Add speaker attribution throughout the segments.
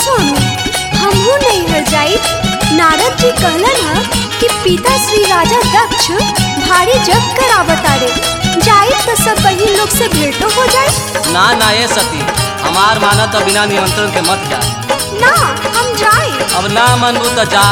Speaker 1: सोनू हमहू नहीं हर जाई नारद जी कहलन ह कि पिता श्री राजा दक्ष भारी जग करावतारे जाई तो सब बहिन लोग से भेंटो हो जाए
Speaker 2: ना ना ये सती हमार मानत तो बिना निमंत्रण के मत जा
Speaker 1: ना हम जाए
Speaker 2: अब ना मनबू तो जा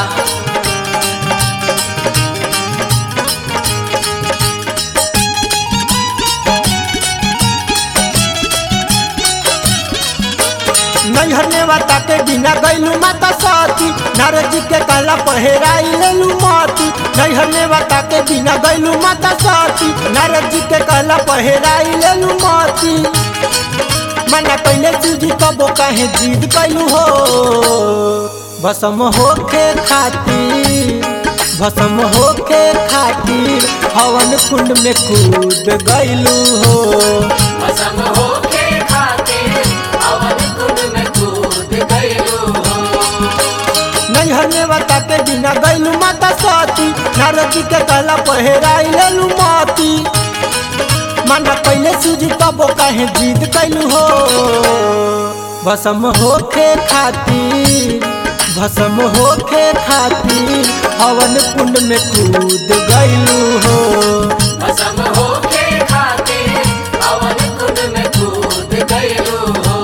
Speaker 3: नैहर नेवता के बिना गैलू माता सती नारद जी के कहला पहेराई लेलू मती नैहर नेवता के बिना गैलू माता सती नारद जी के कहला पहेराई लेलू मती मना कैले सूजी कबो काहे जिद कैलू हो भसम होके खातिर भसम होके खातिर हवन कुंड में कूद गैलू हो
Speaker 4: भसम होके खातिर अवन कुंड में कूद गइलू हो
Speaker 3: नैहर नेवता के बिना गैलू माता सती नारद जी के कहला पहेराई लेलू मती मना कैले सूजी तबो काहे जिद कैलू हो भसम होके खातिर भसम होके खातिर हवन कुंड में कूद गैलू हो
Speaker 4: भसम होके खातिर अवन कुंड में कूद गइलू हो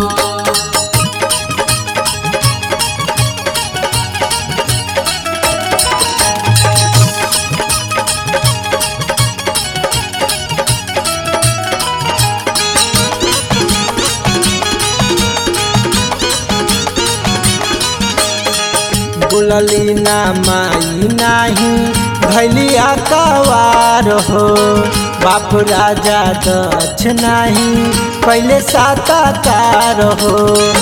Speaker 3: बुलली ना माई नाही भैलिया कवार हो बाप राजा दक्ष नाही पहले साताकार हो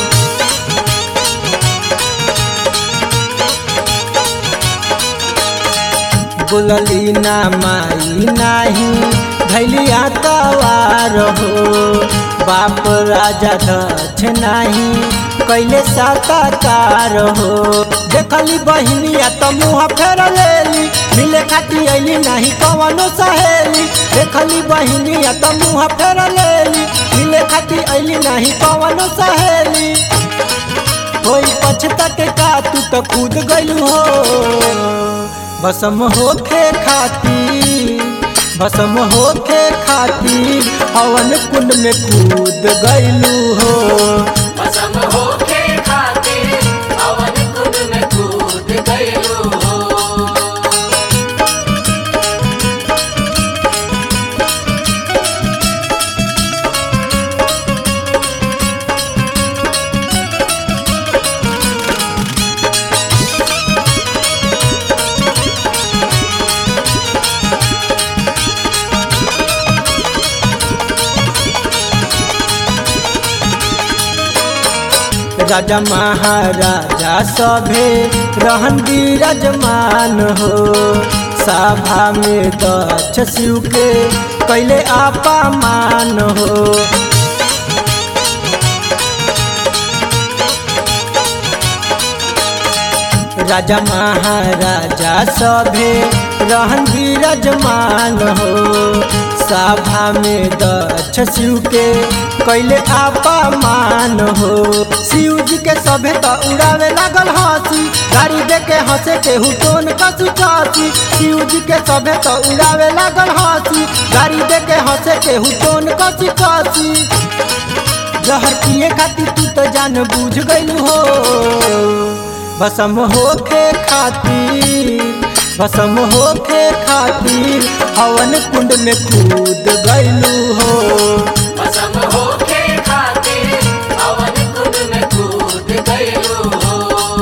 Speaker 3: बुलली ना माई नाही भैलिया कवार हो बाप राजा दक्ष नाही कैले साताकार हो देखली बहिनिया तो मुँह फेर लेली मिले खाती अली नहीं कवनो सहेली देखली बहिनिया तो मुँह फेर लेली मिले खाती अली नहीं कवनो सहेली कोई पछता के का तू तो कूद गइलू हो भसम होके खातिर भसम होके खातिर हवन कुंड में कूद गइलू हो
Speaker 4: भसम होके खातिर अवन कुंड में कूद गइलू हो
Speaker 3: राजा महाराजा सभे रहन विराजमान हो सभा में दक्ष शिव के कैले अपमान हो राजा महाराजा सभे रहन विराजमान हो सभा में दक्ष शिव के कैले अपमान हो शिव जी के सभे तो उड़ावे लागल हंसी गाड़ी दे के हंसे के हुटोन कसी कसी शिव जी के सभे तो उड़ावे लागल हंसी गाड़ी दे के हंसे के हुटोन कसी कसी जहर पिए खातिर तू तो जान बूझ गइलू हो भसम होके खातिर भसम होके खातिर हवन कुंड में कूद गइलू हो
Speaker 4: भसम होके खातिर अवन कुंड में कूद गइलू हो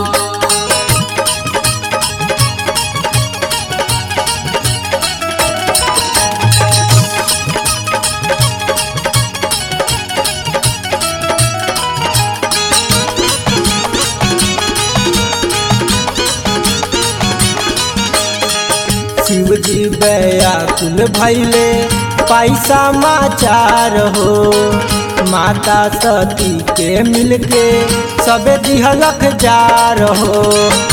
Speaker 3: शिव जी व्याकुल भैले पैसा माचार हो माता सती के मिलके सबे दिहलक जार हो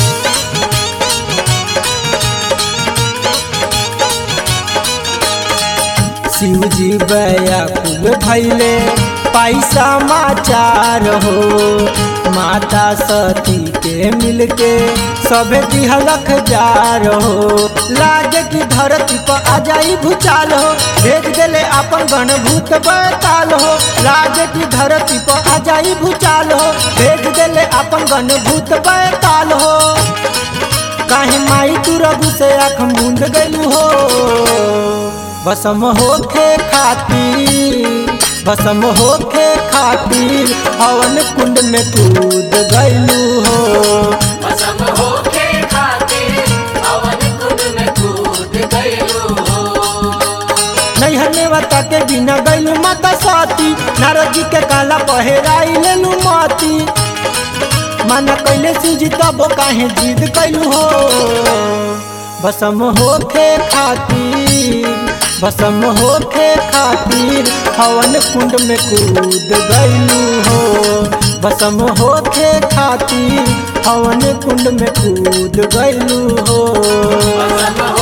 Speaker 3: शिव जी व्याकुल भैले पैसा माचार हो माता सती के मिलके सभे दिहलख जार हो लाज की धरती पर आ जाई भूचाल हो भेज देले अपन गण भूत बैताल हो लाज की धरती पर आ जाई भूचाल हो भेज देले अपन गण भूत बैताल हो काहे माई तू रघु से आँख मूंद गलू हो बसम होखे खातिर बसम होखे खातिर हवन कुंड में कूद गलू हो
Speaker 4: भस्म होके खातिर हवन कुंड में कूद गइलू हो
Speaker 3: नैहर में बता के बिना गैलू माता साती नारद जी के काला पहेराई लेलू माती माना कैले सूझी तब काहे जिद कैलू हो भसम होखे खातिर भसम होखे खातिर हवन कुंड में कूद गैलू हो भसम होखे खातिर हवन कुंड में कूद गैलू हो
Speaker 4: भस्म